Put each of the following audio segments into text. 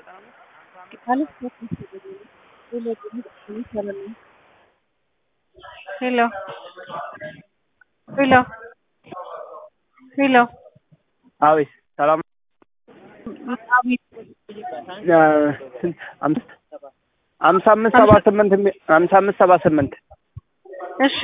ሄሎ ሄሎ ሄሎ አቤት ሰላም አቤት አምስት አምሳ አምስት ሰባ ስምንት የሚ- አምሳ አምስት ሰባ ስምንት እሺ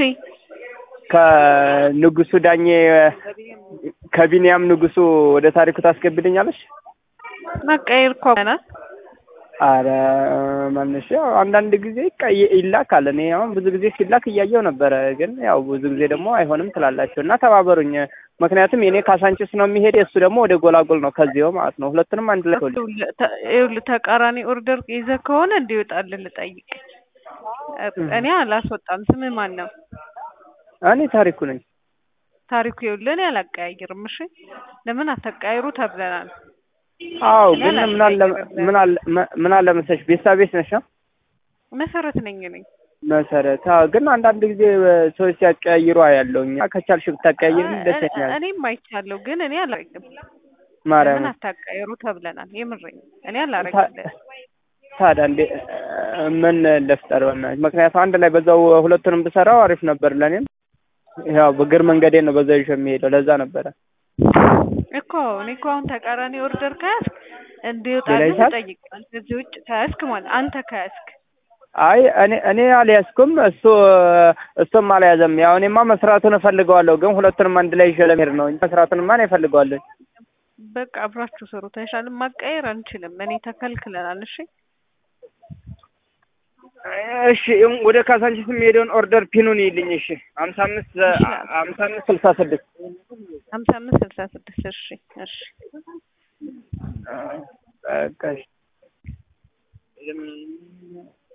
ከንጉሱ ዳኜ ከቢንያም ንጉሱ ወደ ታሪኩ ታስገብልኛለች? መቀየር እኮ ናት። አረ ማንሽ ያው አንዳንድ ጊዜ ቀይ- ይላካል። እኔ አሁን ብዙ ጊዜ ሲላክ እያየው ነበረ፣ ግን ያው ብዙ ጊዜ ደግሞ አይሆንም ትላላችሁ እና ተባበሩኝ። ምክንያቱም የኔ ካሳንቺስ ነው የሚሄድ የእሱ ደግሞ ወደ ጎላጎል ነው ከዚያው ማለት ነው። ሁለቱንም አንድ ላይ ወል ይኸውልህ ተቃራኒ ኦርደር ይዘህ ከሆነ እንዲወጣልህ ልጠይቅ። እኔ አላስወጣም። ስምህ ማን ነው? እኔ ታሪኩ ነኝ። ታሪኩ ይኸውልህ እኔ አላቀያይርም። እሺ ለምን አታቀያይሩ ተብለናል። አዎ እኔ ግን ምን አለ አላቀያይርም። ምን አለ ምን አለ መሰለሽ ቤሳ ቤት ነሽ ነው መሰረት ነኝ ነኝ መሰረት አዎ። ግን አንዳንድ ጊዜ ሰዎች ሲያቀያይሩ አያለሁኝ። ከቻልሽ ብታቀያይርም ደስ ይለኛል። እኔም አይቻለሁ፣ ግን እኔ አላረግም። ማርያም ለምን አታቀያይሩ ተብለናል። የምሬኝ እኔ አላረግልህ። ታዲያ እንዴ ምን ልፍጠር? በእናትሽ ምክንያቱም አንድ ላይ በዛው ሁለቱንም ብሰራው አሪፍ ነበር ለእኔም። ያው በእግር መንገዴ ነው በዛ ይዤ የሚሄደው ለዛ ነበረ። እኮ እኔ እኮ አሁን ተቃራኒ ኦርደር ከያዝክ ሌላ እንዲወጣልህ ይዛል? ልጠይቅ። ከዚህ ውጭ ከያዝክ ማለት አንተ ከያዝክ አይ እኔ እኔ አልያዝኩም፣ እሱ እሱም አልያዘም። ያው እኔማ መስራቱን እፈልገዋለሁ፣ ግን ሁለቱንም አንድ ላይ ይዤ ለመሄድ ነው እንጂ መስራቱንማ እኔ እፈልገዋለሁ። በቃ አብራችሁ ስሩ። ተሻለ ማቀየር አንችልም። እኔ ተከልክለናል። እሺ እሺ ወደ ካሳንቺስ የሚሄደውን ኦርደር ፒኑን ይልኝ። እሺ ሀምሳ አምስት ሀምሳ አምስት ስልሳ ስድስት ሀምሳ አምስት ስልሳ ስድስት እሺ እሺ በቃ እሺ